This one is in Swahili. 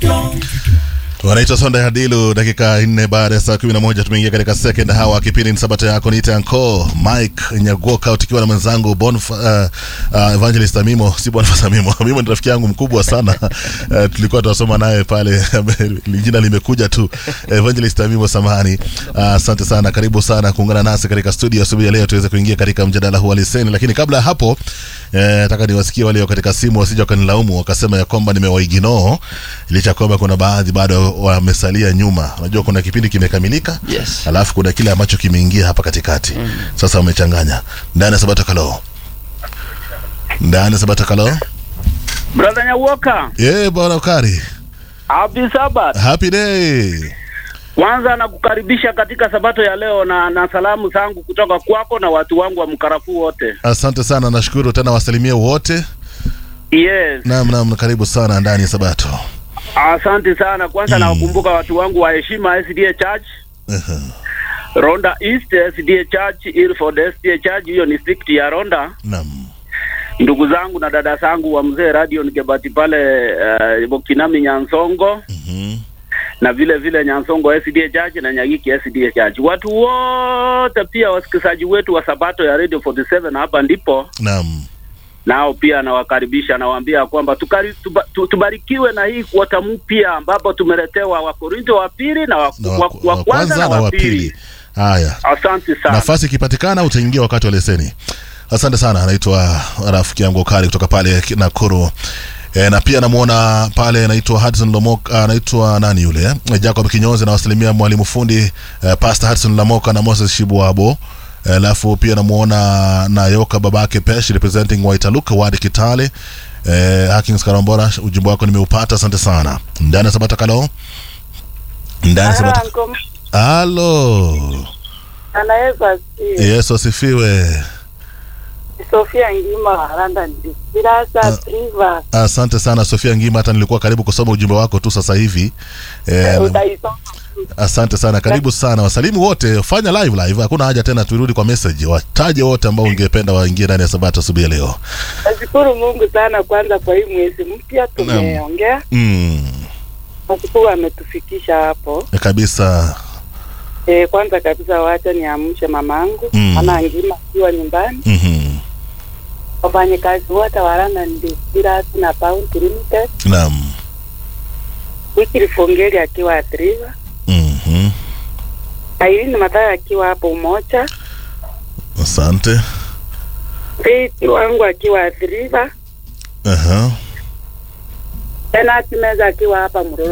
wanaitwa Sonda Hadilu. Dakika nne baada ya saa kumi na moja tumeingia katika second hawa. Kipindi ni sabato yako, niite anko Mike Nyagoka tukiwa na mwenzangu Bonf, uh, uh, Evangelist Amimo, si Boniface Amimo. Amimo ni rafiki yangu mkubwa sana uh, tulikuwa tunasoma naye pale jina limekuja tu Evangelist Amimo, samahani. Asante uh, sana, karibu sana kuungana nasi katika studio asubuhi ya leo tuweze kuingia katika mjadala huu wa leseni, lakini kabla ya hapo nataka eh, niwasikie walio katika simu wasije wakanilaumu wakasema ya kwamba nimewaiginoo, licha kwamba kuna baadhi bado wamesalia nyuma. Unajua kuna kipindi kimekamilika, Yes. alafu kuna kile ambacho kimeingia hapa katikati mm. Sasa wamechanganya ndani ya Sabata Kalo, ndani ya Sabata Kalo. Brother Nyawoka, Yeah, bwana Ukari, happy Sabbath. happy day. Kwanza nakukaribisha katika sabato ya leo na, na salamu zangu kutoka kwako na watu wangu wa mkarafuu wote. Asante sana, nashukuru tena, wasalimie wote. Yes, Naam, naam, karibu sana ndani ya Sabato. asante sana. Kwanza Mm. nawakumbuka watu wangu wa heshima SDA Church, Aha, Ronda East SDA Church, Ilford SDA Church, hiyo ni district ya Ronda. Naam, Ndugu zangu na dada zangu wa mzee Radio Nikebati pale uh, Bokinami Nyansongo mhm, na vile vile Nyansongo SDA Church na Nyagiki SDA Church. Watu wote pia wasikilizaji wetu wa Sabato ya Radio 47 hapa ndipo naam, nao pia nawakaribisha, nawaambia kwamba tukari, tuba, tu, tubarikiwe na hii kuota mpya ambapo tumeletewa Wakorinto wa pili na wa, na wa, wa, wa, kwanza na wa pili. Haya, Asante sana. nafasi ikipatikana utaingia wakati wa leseni. Asante sana, anaitwa rafiki yangu Kari kutoka pale Nakuru. E, na pia namuona pale anaitwa Hudson Lomoka, anaitwa nani yule eh? Jacob Kinyozi na wasalimia mwalimu fundi eh, Pastor Hudson Lamoka na Moses Shibwabo. Eh, Alafu pia namuona Nayoka babake Pesh representing Waitaluka wadi Kitale. Eh, Hakings Karambora, ujumbe wako nimeupata, asante sana. Ndani ya Sabata Kalo, ndani ya Sabata. Halo, anaweza si Yesu asifiwe. Sofia Ngima wa London Birasa Priva Asante sana Sofia Ngima, hata nilikuwa karibu kusoma ujumbe wako tu sasa hivi eh, utaisoma. asante sana, karibu sana. Wasalimu wote, fanya live live, hakuna haja tena turudi kwa message. Wataje wote ambao ungependa waingie ndani ya Sabato asubuhi ya leo. Nashukuru Mungu sana kwanza kwa hii mwezi mpya tumeongea. Mm, Nashukuru ametufikisha hapo. kabisa. E, kwanza kabisa wacha niamshe mamangu Mm. ana Ngima akiwa nyumbani, Mhm. wafanyakazi wote wa London Birasa na Pound Limited, Naam. Wiki Fongeli akiwa Triva, Mhm. Airini Mathayo akiwa hapo Umoja, Asante. Faith wangu akiwa Triva, Aha. Benati Meza akiwa hapa Muro